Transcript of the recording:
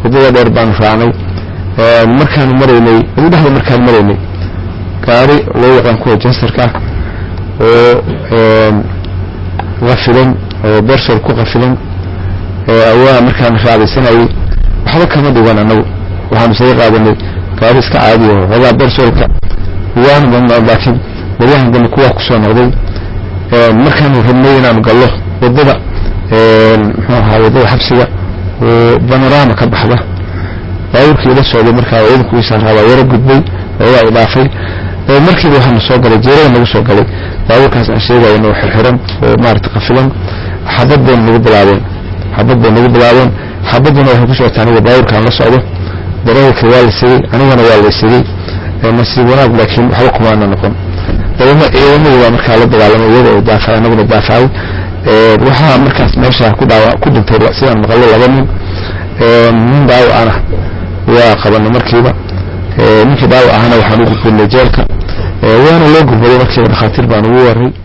waddada dheer baanu raacnay markaanu maraynay udhexda markaan maraynay gaari loo yaqaan kuwa jasarka oo qafilan oo bersol ku qafilan ayaa markaan raadaysanayay waxba kama dhigan anagu waxaanu isaga qaadanay gaari iska caadiya xoogaa bersolka waana badnaa laakiin baryahan dambe kuwaa kusoo noqday markaanu rabnay inaanu gallo waddada muxuu ahaa waddada xabsiga oo banorama ka baxda baabuurkii ila socday markaa ciidanku isaaraa waa yaro gudbay oogaa i dhaafay markiiba waxaanu soo galay jeerada nagu soo galay baabuurkaas aan sheegayno oo xirxiran oo maarata qafilan xabad bay nagu bilaabeen xabad bay nagu bilaabeen xabaduna waxay ku socotaa aniga baabuurkaan la socdo darawalka waa la sigay anigana waa la sigay nasiib wanaag laakiin waxba kumaana noqon ciidamo ciidamadii baa markaa la dagaalamay iyaga oo daafay anaguna daafacay waxaa markaas meesha ku dhaawa ku dhintay sidaan maqalo laba nin nin dhaawac ana waa qabanay markiiba ninkii dhaawac ahana waxaan u gudbinay jeelka waana loo gurbaday markiiba dhakhaatiir baan ugu waray